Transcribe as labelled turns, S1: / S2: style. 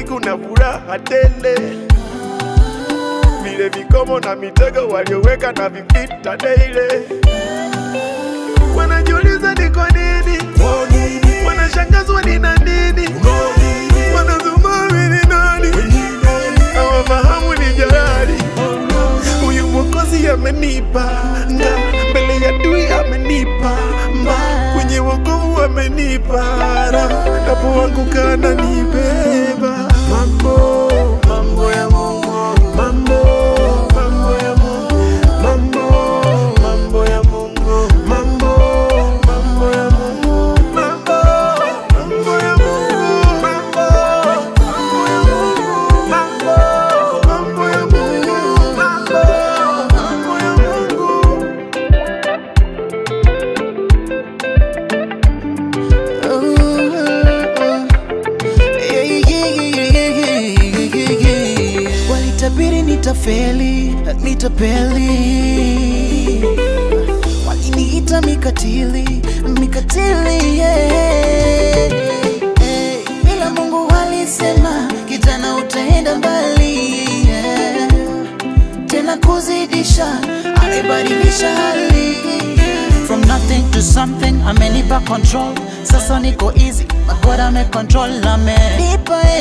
S1: siku na furaha tele, vile vikomo na mitego walioweka na vipita daily. Wanajiuliza ni kwa nini, wanashangazwa ni na nini, wanazumami ni nani, hawafahamu ni jalali. Huyu mwokozi amenipa nga mbele ya dui amenipa mba kwenye wokovu amenipa ra napo wangu kana nibeba mambo mambo ya Mungu mambo mambo ya Mungu mambo mambo ya Mungu mambo mambo ya Mungu mambo mambo ya Mungu mambo mambo ya Mungu mambo mambo ya Mungu mambo mambo ya Mungu
S2: Walitabiri nitafeli, nitapeli, waliniita mikatili, mikatili yeah. Hey, ila Mungu alisema kijana, utaenda mbali yeah. Tena kuzidisha, alibadilisha hali From nothing to something, amenipa control. Sasa niko easy, my God ame control, ame nipa